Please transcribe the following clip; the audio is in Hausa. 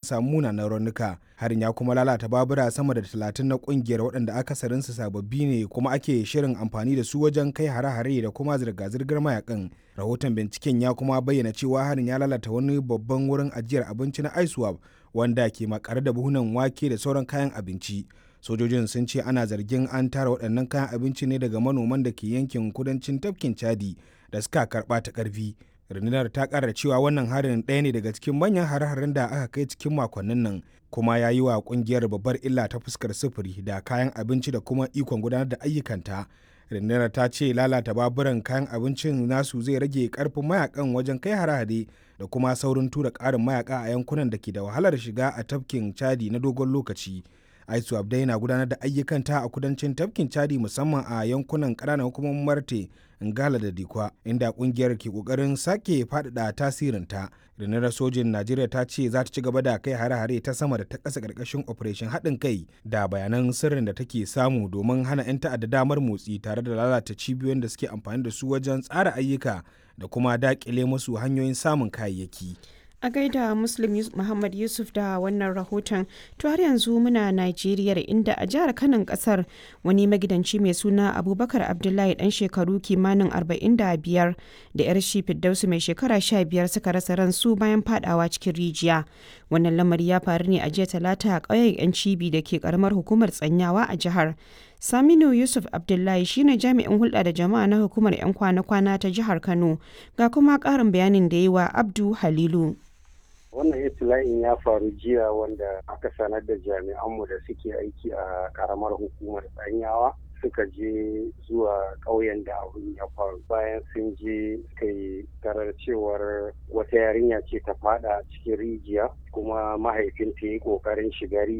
samu munanan raunuka harin ya kuma lalata babura sama da talatin na kungiyar waɗanda akasarinsu sababbi ne kuma ake shirin amfani da su wajen kai hare-hare da kuma zirga-zirgar mayakan rahoton binciken ya kuma bayyana cewa harin ya lalata wani babban wurin ajiyar abinci na iswap wanda ke makare da buhunan wake da sauran kayan abinci sojojin sun ce ana zargin an tara waɗannan kayan abinci ne daga manoman da ke yankin kudancin tafkin chadi da suka karɓa ta ƙarfi rundunar ta ƙara cewa wannan harin ɗaya ne daga cikin manyan hare-haren da aka kai cikin makonnin nan kuma ya yi wa ƙungiyar babbar illa ta fuskar sufuri da kayan abinci da kuma ikon gudanar da ayyukanta rundunar ta ce lalata baburan kayan abincin nasu zai rage karfin mayakan wajen kai hare-hare da kuma saurin tura ƙarin mayaka a yankunan da ke da wahalar shiga a tafkin chadi na dogon lokaci aisu abdai na gudanar da ayyukanta a kudancin tafkin chadi musamman a yankunan ƙananan hukumomin marte ngala da dikwa inda kungiyar ke kokarin sake faɗaɗa tasirinta rundunar sojin najeriya ta ce za ta ci gaba da kai hare-hare ta sama da ta ƙasa ƙarƙashin operation haɗin kai da bayanan sirrin da take samu domin hana 'yan ta'adda damar motsi tare da lalata cibiyoyin da suke amfani da su wajen tsara ayyuka da kuma daƙile musu hanyoyin samun kayayyaki. a gaida muslim muhammad yusuf da wannan rahoton to har yanzu muna najeriya inda a jihar kanan kasar wani magidanci mai suna abubakar abdullahi dan shekaru kimanin 45 da yar shi firdausu mai shekara 15 suka rasa ransu bayan fadawa cikin rijiya wannan lamari ya faru ne a jiya talata a ƙauyen yan cibi da ke karamar hukumar tsanyawa a jihar Saminu Yusuf Abdullahi shine jami'in hulɗa da jama'a na hukumar 'yan kwana-kwana ta jihar Kano ga kuma ƙarin bayanin da yi wa Abdu Halilu. wannan itila'in ya faru jiya wanda aka sanar da jami'anmu da suke aiki a karamar hukumar tsanyawa suka je zuwa ƙauyen da abin ya faru bayan sun je suka yi tarar cewar wata yarinya ce ta fada cikin rijiya kuma mahaifinta ya yi ƙoƙarin shiga